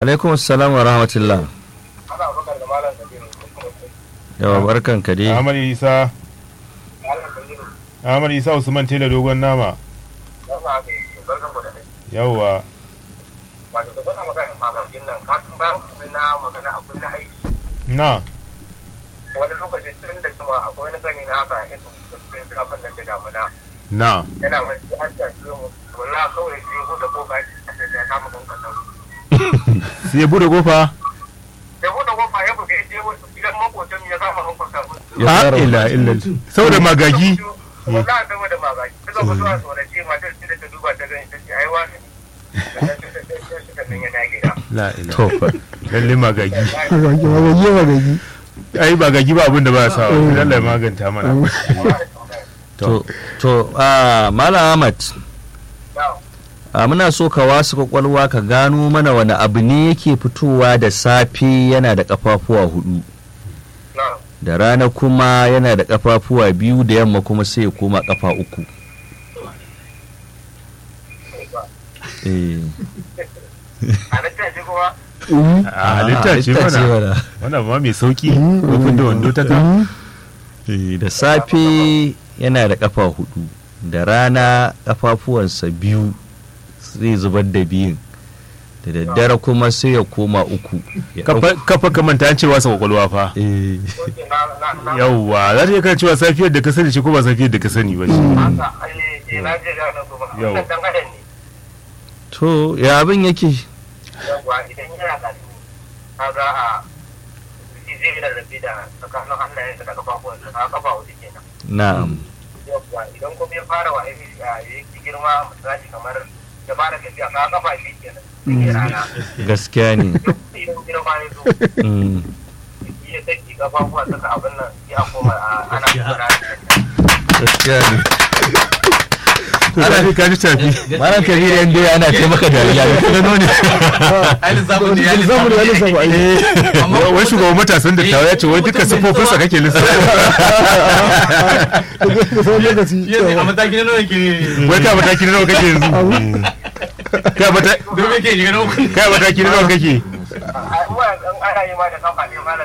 alaikum assalam wa rahmatullah ana bakar da malam kabiru yawa barkan ka dai Ahmad Isa malam kabiru Ahmad Isa Usman Tela dogon nama ya sa haka yake barkan ku da kai yawwa wato da kuna magana magajin nan ka san bayan kuma na magana akwai na aiki na wani lokacin tun da kuma akwai wani gani na haka yin cikin zafin nan da damuna na yana wani an tashi mu wala kawai sai ko da ko ba da ya kama kan kasan sai ya bude kofa sai ko da ko ba ya buga ya je wasu gidan makotan ya kama kan kasan Ya ha fara ila illa saboda magagi wala saboda magagi ta zo zuwa tsorace matar sai da ta duba ta gani ta ce ai wani sannan ta ce sannan ya dage da la ila to fa lalle magagi magagi magagi magagi ai magagi ba abin da ba sa lalle ya maganta mana to to ah malam ahmad a muna so ka wasu kwakwalwa ka gano mana wani abu ne yake fitowa da safe yana da kafafuwa hudu da rana kuma yana da kafafuwa biyu da yamma kuma sai ya koma kafa uku eh a nan ta ce kuma a halitta ce mana mana wannan ma mai sauki kofin da wando ta ka Eh, da safe yana da kafa hudu da rana kafafuwansa biyu zai zubar da biyun da daddare kuma sai ya koma uku ya kafa kafa ka manta an cewa sa kwakwalwa fa Eh, oke na na na yawwa za ta iya kan cewa safiyar da ka sani ce ko ba safiyar da ka sani ba shi haka ai eh na je da nan kuma Yau. wannan dan adam ne to ya abin yake yawa idan yana da kaga a shi zai yi rarrabe da tsakanin hannayen da kafafuwan da ka kafa wuce kenan na'am yawa idan kuma ya fara wa aiki a yake girma misali kamar ya fara tafiya ka kafa shi kenan sai rana gaskiya ne idan girma ya zo Mm, ya saki kafafuwa saka abin nan ya koma a- ana kora gaskiya ne ana fi kaji tafi malam kabiru yan dai ana taimaka da ya ga gano ne zamu da ya lissafa ai wai shugaban matasan da tawa ya ce wai duka siffofinsa kake lissafa da sauran lokaci a mataki na nawa ke wai ka mataki na nawa kake yanzu ka mata- don yake shiga na uku ka mataki na nawa kake a uwa an ana yi ma da kafa ne malam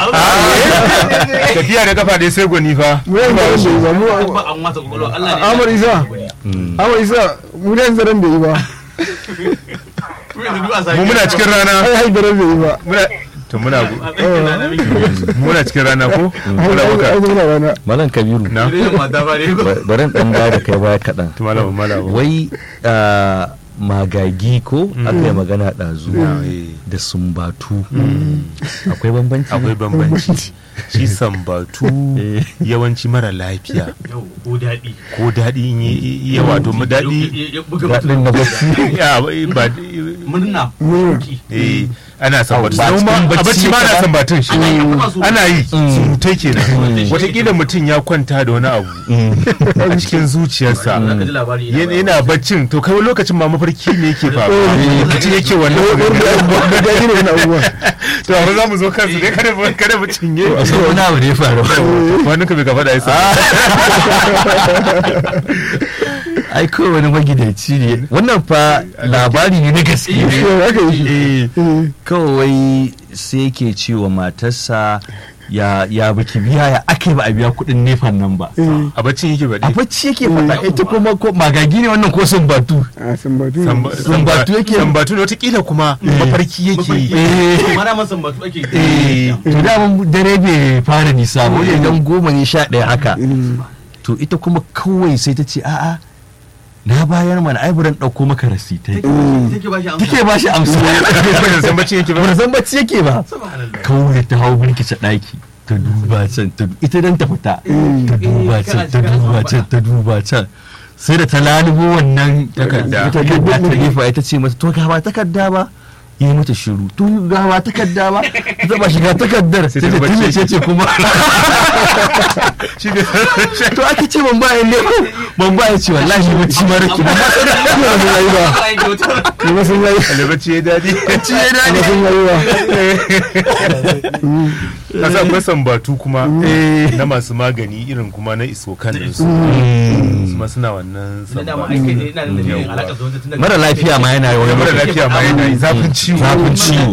tafiya da kafa dai sai gwani fa mu yan zaran da yi ba mu ba an masa kwakwalwa Allah ne Amar Isa Mm, Amar Isa mu yan zaran da yi ba mu yanzu duk a sake mu muna cikin rana ai hai zaran da yi ba muna to muna gu- a tsakin na da miki muna cikin rana ko ai muna ai buka ai muna rana malam kabiru na idan mata ba ne ko ba- bari in dan dawo da kai baya kaɗan to malama malama wai ah, magagi ko aka yi magana ɗazu da sumbatu akwai bambanci ne? akwai bambanci shi sambatu Eh. yawanci mara lafiya yau ko daɗi ko daɗi in yi ya wato mu daɗi ya buga daɗin na bacci ya ba murna Murna. ki eh ana sambatu ba Kuma cikin a bacci bacci ma ka ana ba? sambatun shi ana yi kuma su ana yi surutai kenan Mm. watakila mutum ya kwanta da wani abu a cikin zuciyarsa za ka ji labari yana yana baccin to kai wani lokacin ma mafarki ne yake faruwa mutum yake wannan magana. da gani ne wani abubuwa to amma za mu zo kansu dai kada mu kada mu cinye sai wani abu ne ya faru wani ka bai gaba da isa ai kawai wani magidanci ne wannan fa labari ne na gaske Eh, haka yi shi Eh, Eh, kawai sai yake cewa matarsa ya ya baki biya ya ake ba a biya kuɗin nefan nan ba eh, a baccin yake a baɗi bacci yake faɗa ita kuma ko magagi ne wannan ko sumbatu a sambatu ne. Samba- Sambatu yake- sambatu ne watakila kuma mafarki yake yi eh mana masan batu ake eh to da dare bai fara nisa ba wajen dan goma ne sha ɗaya haka Mm. to ita kuma kawai sai ta ce a'a na bayar mana ai buran ɗauko maka rasitai take ba shi amsa take ba shi amsa Bai san baccin yake ba ba san bacci yake ba subhanallah kawai ta hau birkice ɗaki ta duba can ta du- ita dan ta fita ta duba can ta duba can ta duba can sai da ta lalubo wannan Takarda. takarda ta gefa ita ce mata to ga ba takarda ba yi mata shiru to ga ba takarda ba ta taba shiga takardar Sai sai ta ta bacci. tilace ce kuma shi ne to ake ce ban bayan ne ban bayan ce wallahi bacci mara ki ban ba Ni ba sun yayi ba Ai, kyauta. ni ba sun yayi albaci ya daɗi bacci ya ni ba dade sun yayi ba kasa akwai sambatu kuma na masu magani irin kuma na isokan da su su ma suna wannan Ina da ma sambatu aiki ne ina da dalilin alaƙa zuwa tun daga mara lafiya ma yana yi wani mara lafiya ma yana yi zafin ciwo zafin ciwo